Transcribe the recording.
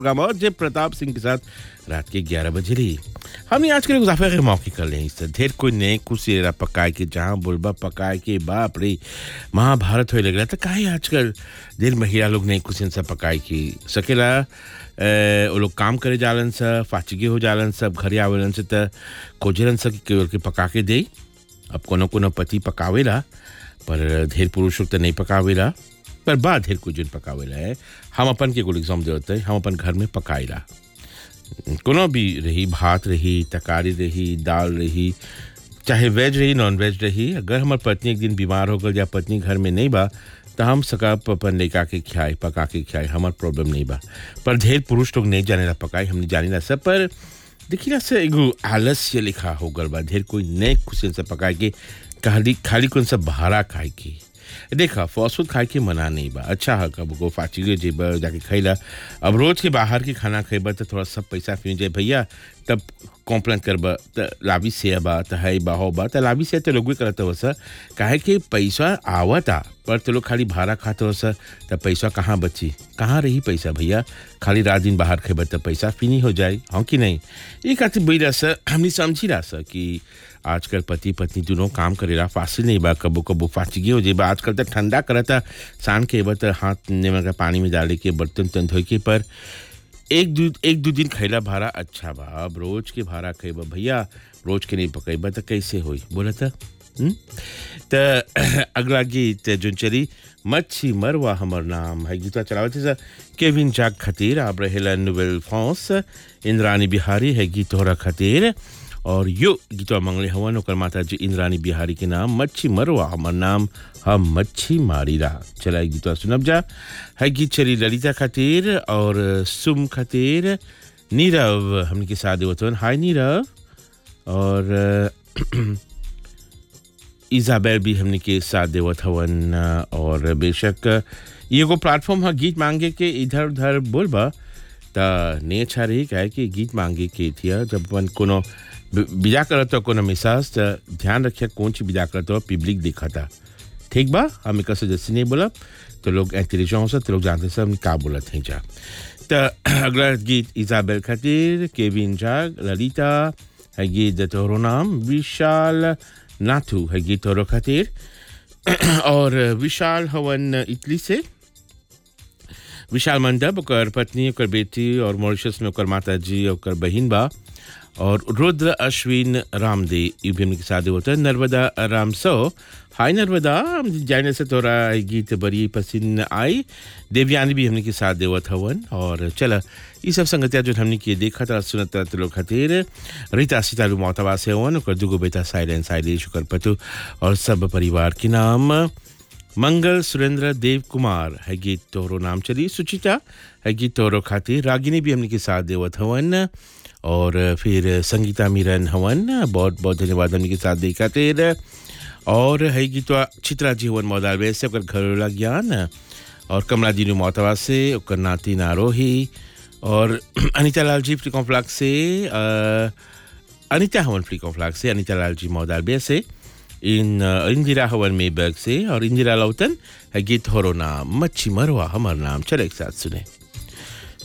programme और जय प्रताप सिंह के साथ रात के 11 बजे रही हमने आज के मुजाफे के मौके कर ले इससे ढेर कोई नए कुछ पकाए के जहाँ बुलबा पकाए के बाप रे महाभारत होए लग रहा था काहे आजकल ढेर महिला लोग नए कुछ सब पकाए की सकेला ए, वो लोग काम करे जालन सा फाचिगे हो जालन सब घरे आवेलन से त खोजलन सा कि केवल के पका के दे अब कोनो कोनो पति पकावेला पर ढेर पुरुष लोग तो नहीं पकावेला पर बा ढेर कुछ जन पकावेला है हम अपन के कुल एग्जाम देते हम अपन घर में पकाएला कोनो भी रही भात रही तरकारी रही दाल रही चाहे वेज रही नॉन वेज रही अगर हमार पत्नी एक दिन बीमार हो गल या पत्नी घर में नहीं बा तो हम सका अपन लेका के खियाए पका के खियाए हमार प्रॉब्लम नहीं बा पर ढेर पुरुष लोग नहीं जाने ला पकाए हमने जाने ला सब पर देखिए ना से एगो आलस्य लिखा हो गल बा ढेर कोई नए खुशी से पकाए के खाली खाली कौन सा भारा खाए की देखा फास्ट फूड खाए के मना नहीं बा अच्छा है कब को फाची जेब जाके खैला अब रोज के बाहर के खाना खेबा तो थोड़ा सब पैसा फिर जाए भैया तब कॉम्प्लेन करबा त लाभी से बा त है बा हो बा त लाभी से तो लोग भी करत हो सर काहे कि पैसा आवता पर तो लोग खाली भाड़ा खाते हो सर त पैसा कहाँ बची कहाँ रही पैसा भैया खाली रात दिन बाहर खेबा त पैसा फिनी हो जाए हाँ कि नहीं ये खातिर बोला सर हमने समझी रहा सर कि आजकल पति पत्नी दोनों काम करेला फासिल नहीं बा कबो कबो फाचगी हो जाए बा आजकल तो ठंडा करता शान के बा तो हाथ नेमन का पानी में डाले के बर्तन तन धोए के पर एक दू एक दो दिन खैला भाड़ा अच्छा बा अब रोज के भाड़ा खेबा भैया रोज के नहीं पकैबा तो कैसे होई बोला था तो अगला गीत जोन चली मच्छी मरवा हमर नाम है गीतवा चलावत सर केविन जाग खातिर आप रहेला नोवेल फॉस इंद्रानी बिहारी है गीत तोहरा खातिर और यो गीतवा मंगले हवन ओकर माता जी इंद्रानी बिहारी के नाम मच्छी मरवा हमर नाम हम मच्छी मारी रहा चला गीतवा सुनब जा है गीत चली ललिता खातिर और सुम खातिर नीरव हमने के साथ देवतवन हाय नीरव और इजाबेल भी हमने के साथ देवत हवन और बेशक ये एगो प्लेटफॉर्म है गीत मांगे के इधर उधर बोलबा त नहीं अच्छा रही काहे कि गीत मांगे के थिया जब अपन कोनो बिदा करत हो कोनो मिसाज त ध्यान रखिए कौन सी बिदा करत हो पब्लिक देखा था ठीक बा हम एक जैसे नहीं बोला तो लोग इंटेलिजेंस तो लोग जानते सब का बोलत हैं जा तो अगला गीत इजाबेल खातिर केविन जाग ललिता है गीत तोहरो नाम विशाल नाथू है गीत तोहरो खातिर और विशाल हवन इटली से विशाल मंडप ओकर पत्नी ओकर बेटी और मॉरिशस में ओकर माता जी ओकर बहिन बा और रुद्र अश्विन रामदे ये भी हमने साथ होता है नर्मदा राम सो हाय नर्मदा जाने से तोरा गीत बड़ी पसंद आई देवयानी भी हमने के साथ देवत हवन और चला ये सब संगतिया जो हमने किए देखा था सुनत तो लोग खातिर रीता सीतालू मोतवा से हवन ओकर दुगो बेटा साइलेंस साइलेश ओकर पतु और सब परिवार के नाम मंगल सुरेंद्र देव कुमार है गीत तोहरो नाम चली सुचिता है गीत तोहरो खातिर रागिनी भी हमने के साथ देवत हवन और फिर संगीता मीरन हवन बहुत बहुत धन्यवाद हमने के साथ दे खातिर और है गीत चित्रा जी हवन मौदार वैसे से ओकर घरेलू ज्ञान और कमला जी मोतवा से ओकर नाती नारोही और अनिता लाल जी फ्री कॉम्प्लेक्स से अनिता हवन फ्री कॉम्प्लेक्स से अनिता लाल जी मौदार से इन इंदिरा हवन मेबर्ग से और इंदिरा लौतन है गीत होरो नाम मच्छी मरवा हमार नाम चले एक साथ सुने